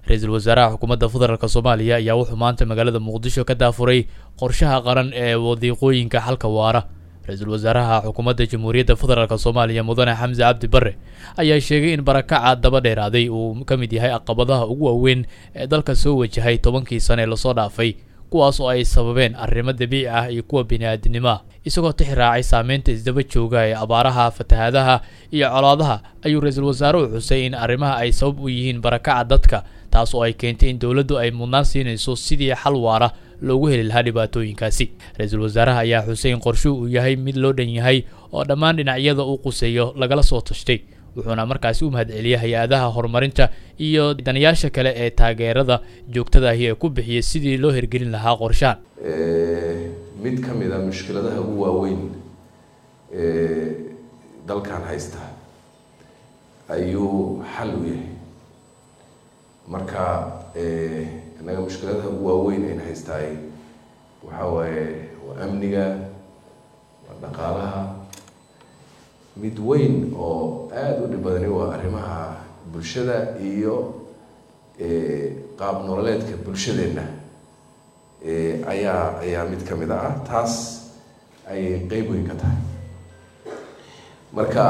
ra-iisul wasaaraha xukuumadda federaalk soomaaliya ayaa wuxuu maanta magaalada muqdisho ka daafuray qorshaha qaran ee wadiiqooyinka xalka waara ra-iisul wasaaraha xukuumadda jamhuuriyadda federaalk soomaaliya mudane xamse cabdi bare ayaa sheegay in barakaca daba dheeraaday uu ka mid yahay caqabadaha ugu waaweyn ee dalka soo wajahay tobankii sane ee lasoo dhaafay kuwaas oo ay sababeen arrimo dabiici ah iyo kuwa bini-aadinimo ah isagoo tix raacay saameynta isdaba jooga ee abaaraha fatahaadaha iyo colaadaha ayuu ra-iisul wasaaruhu xusay in arrimaha ay sabab u yihiin barakaca dadka taas oo ay keentay in dowladdu ay mudnaan siinayso sidii xal waara loogu heli lahaa dhibaatooyinkaasi ra-iisul wasaaraha ayaa xusay in qorshuhu uu yahay mid loo dhan yahay oo dhammaan dhinacyada uu quseeyo lagala soo tashtay wuxuuna markaasi u mahadceliyay hay-adaha horumarinta iyo danayaasha kale ee taageerada joogtadaahi ee ku bixiyay sidii loo hirgelin lahaa qorshahan mid ka mid a mushkiladaha ugu waaweyn ee dalkan haysta ayuu xal u yahay marka innaga mushkiladaha ugu waaweyn ayna haystaay waxaa waaye waa amniga waa dhaqaalaha mid weyn oo aada u dhib badani waa arrimaha bulshada iyo qaab nololeedka bulshadeenna ayaa ayaa mid ka mid ah taas ayay qeyb weyn ka tahay marka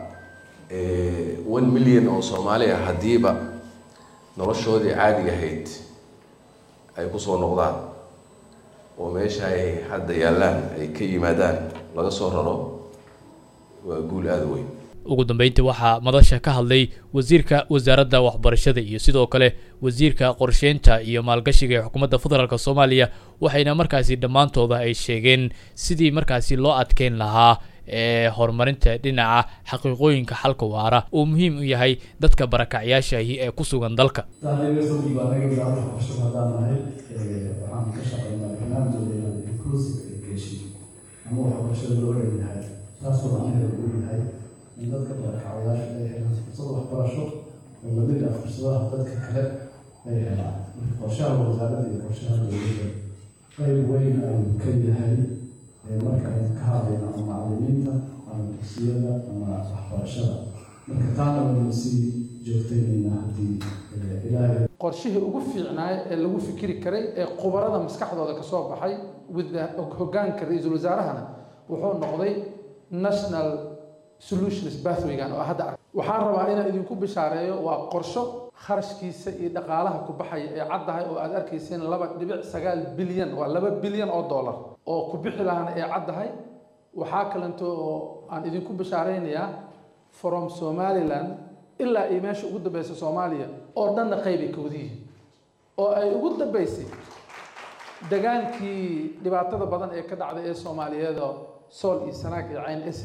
one million oo soomaali ah haddiiba noloshoodii caadiga ahayd ay kusoo noqdaan oo meesha ay hadda yaallaan ay ka yimaadaan laga soo raro waa guul aada weyn ugu dambeyntii waxaa madasha ka hadlay wasiirka wasaaradda waxbarashada iyo sidoo kale wasiirka qorsheynta iyo maalgashiga ee xukuumadda federaalk soomaaliya waxayna markaasi dhammaantooda ay sheegeen sidii markaasi loo adkeyn lahaa ee horumarinta dhinaca xaqiiqooyinka xalka waara uu muhiim u yahay dadka barakacyaashaahi ee ku sugan dalka taasoo macnaheedu uu yahay in dadka barakacayaasha ay helaan fursad waxbarasho oo lamid ah fursadaha dadka kale ay helaan marka qorshaha wasaaradda iyo qorshaha dowladda qayb weyn ayuu ka yahay marka aynu ka hadlayno ama macalimiinta ama dugsiyada ama waxbarashada marka taana waynu sii joogtaynayna haddii ilaahay qorshihii ugu fiicnaay ee lagu fikiri karay ee khubarada maskaxdooda kasoo baxay with hoggaanka ra-iisul wasaarahana wuxuu noqday national solutions bathwaygan oo hadda ark waxaan rabaa inaan idinku bishaareeyo waa qorsho kharashkiisa iyo dhaqaalaha ku baxaya ee caddahay oo aad arkayseen laba dhibic sagaal bilyan waa laba bilyan oo dollar oo ku bixi lahana ee caddahay waxaa kalento oo aan idinku bishaaraynayaa from somaliland ilaa iyo meesha ugu dambeysa soomaaliya oo dhanna qaybay ka wadiyihiin oo ay ugu dambeysay dagaankii dhibaatada badan ee ka dhacday ee soomaaliyeed sool iyo sanaag iyo cayn